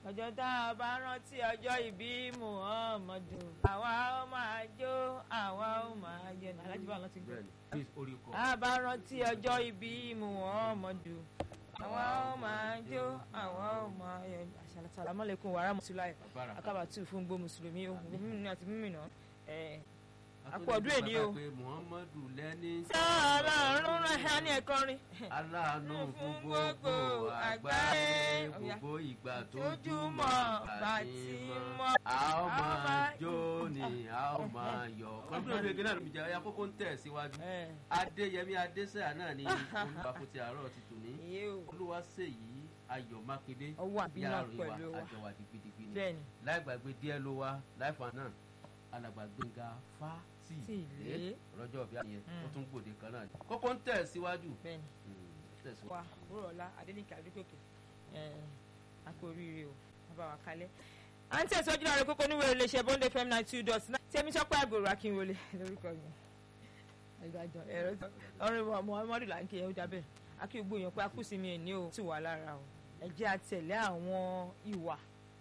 ọjọ́ tá a bá rántí ọjọ́ ìbí muhammadu àwa ó máa jó àwa ó máa jẹ ní alájú bá wọn ti gbé. bẹ́ẹ̀ni orí kọ. a bá rántí ọjọ́ ìbí muhammadu àwa ó máa jó àwa ó máa yẹ asalaamualeykum wa rahmatulahi Bára. akabatu fún gbó mùsùlùmí o mímú àti mímìnà ẹ A àpò tún ọdún ní èní bàbá o. pé muhammadu lẹ́ni sáárà ọ̀run rẹ̀ ní ẹ̀kọrin. aláàánú Fún fún gbogbo gbogbo àgbáyé. àgbáyé Ọ̀yá. gbogbo ìgbà Tójúmọ́ tójúmọ́ bá àti ti mọ́ mọ́. a ó A máa máa jó ni a ó máa yọ̀ kọ́ńtò ìlú èké náà ló fi jẹ́ ọyá kókó ń tẹ̀ síwájú ẹ adéyẹmí adésẹ́yà náà ní olùwà fún ti àárọ̀ ti tò ní iye o olúwa ṣèyí ayọ̀ mákindé ọwọ́ àbí náà ìyá pẹ̀lú àrùn wa wa àjọwà digbidigbi ni bẹ́ẹ̀ ni láì gbàgbé díẹ̀ ló wá láìfà náà alàgbà gbẹ̀ngà Tí fásitì ilé. lọ́jọ́ bí àyẹn Mm. ó tún gbòde kan náà kókó ń tẹ̀ síwájú bẹ́ẹ̀ ni Mm, tẹ̀síwájú. wa òwúrọ̀ ọ̀la adéníkà adékòkè ẹ àpò oríire o bàbá wa kalẹ̀. à ń tẹ̀síwájú láàrin kókó níwèé iléeṣẹ́ bọ́ndé fm nine two dot nine tẹ́mi sọ́pẹ́ àgbòrò akínwọlé lórúkọ mi ìgbàjọ ẹ̀rọ ọ̀rìn muhammadu là ń kí ẹ ó dábẹ́ akíwògbò yẹn pé akúsìmí ẹ̀ ní o ti wà lára o ẹ jẹ́ àtẹ̀lé àwọn ìwà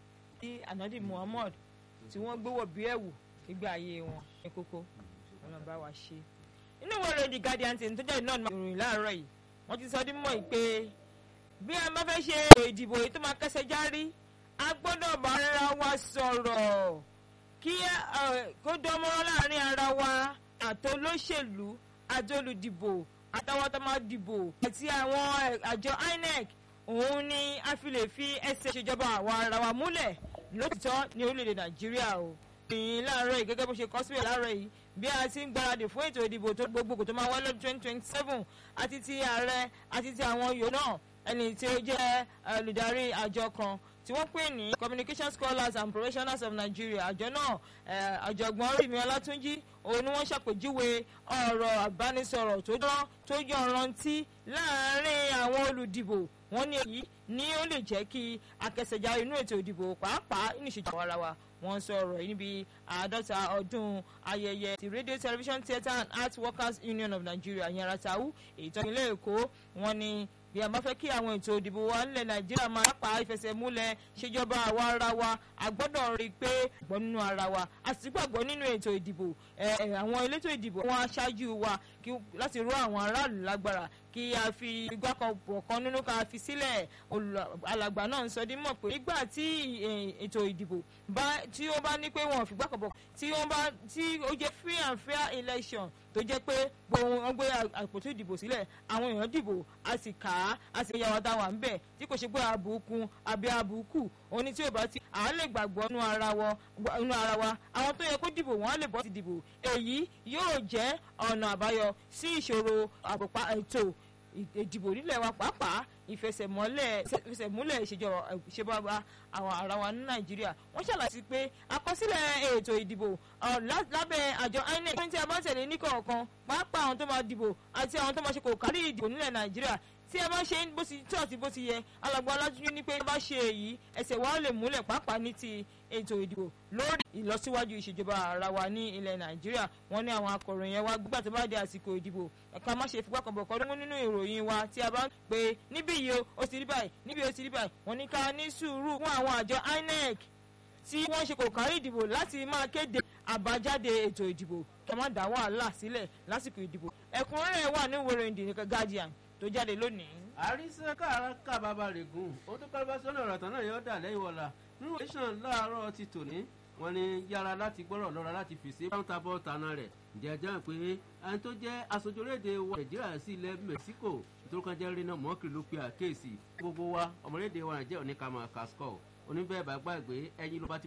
tí anadi muhammad tí wọ́n gbówó bí ẹ̀wù nígbà ayé wọn ní kókó ọlọ́run bá wa ṣe. inú ìwé ìròyìn the guardian tí tó jáde náà ní ìròyìn láàárọ̀ yìí wọ́n ti sọ dín mọ́ ì pé bí a bá fẹ́ ṣe ètò ìdìbò èyí tó máa kẹsẹ̀ járí a gbọ́dọ̀ bá ara wa sọ̀rọ̀ kí ẹ, kó dánmọ́rán láàrin ara wa àtolóṣèlú àtolùdìbò àtàwọn tó máa dìbò àti àwọn ẹ, àjọ INEC òun ni a fi lè fi ẹsẹ̀ ìṣèjọba àwa ara wa múlẹ̀ lótìtọ́ ní orílẹ̀-èdè Nàìjíríà o ìyìn láàárọ̀ yìí gẹ́gẹ́ bó ṣe kọ́ síbẹ̀ láàárọ̀ yìí bí a ti ń gbáradì fún ètò ìdìbò tó gbogbogbò tó máa wáyé lọ́dún twenty twenty seven àti ti ààrẹ àti ti àwọn yòó náà ẹni tí ó jẹ́ olùdarí àjọ kan tí wọ́n pè ní communication scholars and professionals of Nigeria àjọ náà eh, ọ̀jọ̀gbọ́n Rìmí Ọlátúnjí òun ni wọ́n ṣàpèjúwe ọ̀rọ̀ àbánisọ̀rọ̀ tó dán tó yọ̀rantí láàárín àwọn olùdìbò wọ́n ní èyí ni ó lè jẹ́ kí akẹsẹ̀já inú ètò ìdìbò pàápàá ní ìṣèjọba ara wa wọ́n sọ ọ̀rọ̀ yìí níbi àádọ́ta ọdún ayẹyẹ ti radio television theatre and art workers union of Nigeria yẹn ratau èyí tó nílé Èkó wọ́n ní bí a bá fẹ́ kí àwọn ètò ìdìbò wa nílẹ̀ Nàìjíríà máa pa ìfẹsẹ̀múlẹ̀ ṣèjọba àwa ara wa a gbọ́dọ̀ rí i pé gbọ́ nínú ara wa a sì gbàgbọ́ nínú ètò ìdìbò ẹ, ẹ, àwọn elétò ìdìbò wọn aṣáájú wa kí- láti ró àwọn aráàlú lágbára kí a fi igbá kan pọ̀ kan nínú ká fi sílẹ̀ olù- alàgbà náà ń sọ dín mọ̀ pé nígbà tí ẹ, ètò ìdìbò bá tí ó bá ní pé wọn ò fi igbá kan pọ̀ tí wọ́n bá tí ó jẹ́ free and fair election tó jẹ́ pé gbogbo wọn gbé àpótí ìdìbò sílẹ̀ àwọn èèyàn dìbò a sì kà á a sì yàwó táwa ń bẹ̀ tí kò ṣe pé àbùkù àbí àbùkù òní tí ò bá ti à á lè gbàgbọ́ nínú ara wa nínú ara wa àwọn tó yẹ kó dìbò wọn á lè bọ́ ti dìbò èyí yóò jẹ́ ọ̀nà àbáyọ sí ìṣòro àpòpá ètò ìdìbò nílẹ̀ wa pàápàá ìfẹsẹ̀mọ́lẹ̀ ìfẹsẹ̀múlẹ̀ ìṣèjọba àwọn ará wa ní nàìjíríà wọ́n ṣàlàyé sí pé àkọsílẹ̀ ètò ìdìbò ọ̀, lá- lábẹ́ àjọ inec tí a bá tẹ̀lé ní kọ̀ọ̀kan pàápàá àwọn tó máa dìbò àti àwọn tó máa ṣe kò kárí ìdìbò nílẹ̀ nàìjíríà tí a bá ṣe bó ti tó àti bó ti yẹ alàgbà alájújú ní pé bá ṣe èyí ẹsẹ̀ wa lè múlẹ̀ pàápàá ní ti ètò ìdìbò lórí ìlọsíwájú ìṣèjọba ara wa ní ilẹ̀ nàìjíríà wọ́n ní àwọn akọ̀ròyìn yẹn wá gbígbà tó bá di àsìkò ìdìbò ẹ̀ka má ṣe fipá kan bọ̀ kọ́ nínú ìròyìn wa tí a bá ń pè níbí yìí o ó ti rí báyìí níbí ó ti rí báyìí wọ́n ní ká ní sùúrù fún àwọn àjọ INEC tí wọ́n ṣe kò kárí ìdìbò láti máa kéde àbájáde ètò ìdìbò kí wọ́n má dá wàhálà sílẹ̀ lásìkò ìdìbò ẹ̀kúnrẹ́rẹ́ wà ní ìwé ìròyìn The Guardian tó jáde lónìí. àríṣẹ́ káàràkà bàbá rẹ̀ gùn ó tó kọ́ bá sọ́nà ọ̀rọ̀ tán náà yóò dà lẹ́yìn wọ̀la nínú tẹ̀sán láàárọ̀ ti tòní wọ́n ní yára láti gbọ́rọ̀ lọ́ra láti fèsì báńtà bọ́ tàná rẹ̀ ǹjẹ́ ẹjọ́ pé ẹni tó jẹ́ aṣojú orílẹ̀-èdè wa nàìjíríà sí ilẹ̀ mẹ́síkò tó kàn jẹ́ rínà mọ́kì ló pe àkéèsì gbogbo wa ọmọlédè wa nàìjíríà ní kàmá kaskọ́ oníbẹ̀ẹ́ bá gbàgbé ẹyin ló bá ti